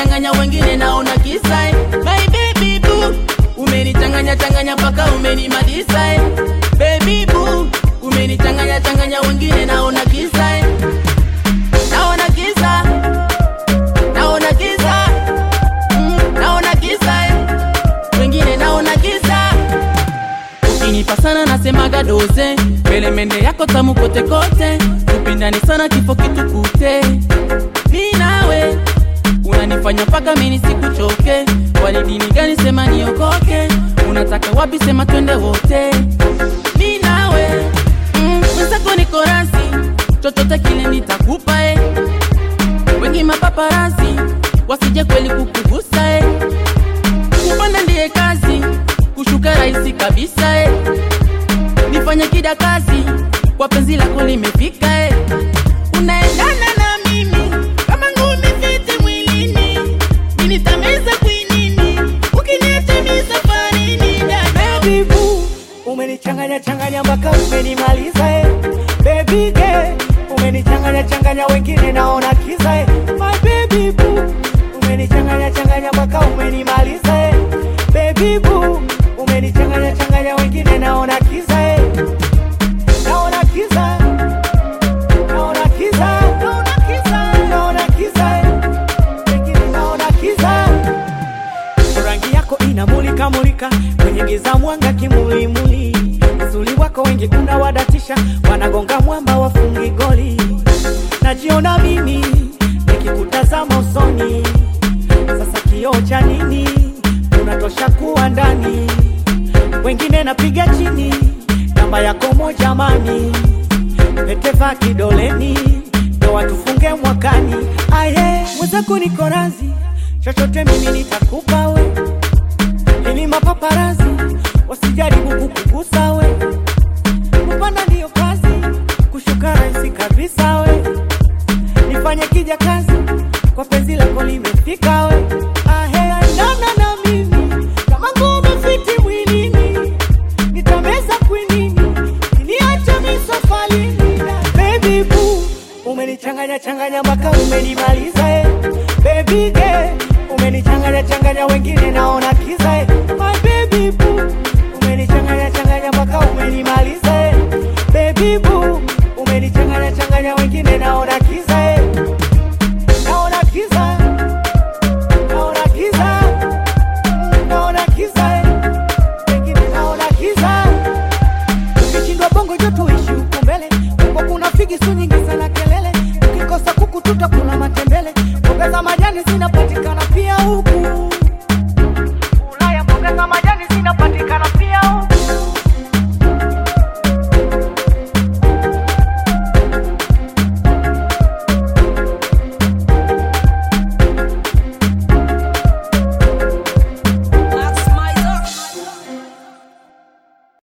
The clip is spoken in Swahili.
changanya wengine naona kisa eh. my baby boo umenichanganya changanya mpaka umenimaliza eh. baby boo umenichanganya changanya wengine naona kisa eh. naona kisa naona kisa mm, naona kisa eh. wengine naona kisa ukinipa sana nasemaga doze pelemende yako tamu kote kote tupindani sana kifo kitukute mi nawe unanifanya mpaka mini sikuchoke wali dini gani sema niokoke unataka wapi sema twende wote mi nawe mm, mwenzako niko rasi chochote kile nitakupa eh. wengi mapaparasi wasije kweli kukugusa eh. kupanda ndiye kazi kushuka rahisi kabisa eh. nifanye kida kazi kwa penzi lako limefika eh. unaendana na mimi kama ngumi fiti mwilini ninitameza kwinini ukiniacha mi safarini dada Baby boo, umenichanganya changanya mpaka umenimaliza eh. Baby girl, umenichanganya changanya wengine naona kiza eh. My baby boo, umenichanganya changanya mpaka umenimaliza eh. Baby boo, umenichanganya changanya wengine naona kiza eh. Naona kiza. Naona kiza. Naona kiza. Naona kiza eh. Wengine naona kiza rangi yako inamulika mulika kwenye giza mwanga kimulimuli uzuri wako wengi unawadatisha wanagonga mwamba wafungi goli najiona mimi nikikutazama usoni sasa kioo cha nini unatosha kuwa ndani wengine napiga chini namba yako moja mani peteva kidoleni ndo watufunge mwakani aye mwenzako niko razi chochote mimi nitakupa we ili mapaparazi wasijaribu kukugusa we kupanda ndiyo kazi kushuka rahisi kabisa we nifanye kija kazi kwa penzi lako limefika we ahe andana na mimi kama ngome fiti mwilini nitameza kwinini niache misafalini baby boo umenichanganya changanya mpaka umenimaliza eh. baby girl umenichanganya changanya wengine naona kiza eh. my baby boo umenichanganya changanya mpaka umenimaliza eh. baby boo umenichanganya changanya wengine naona kiza eh. naona kiza naona kiza naona kiza eh. wengine naona kiza ukishindwa bongo joto ishi huku mbele huko kuna figi su nyingi sana kelele ukikosa kuku tutakula matembele mboga za majani zinapatikana pia huku ulaya mboga za majani zinapatikana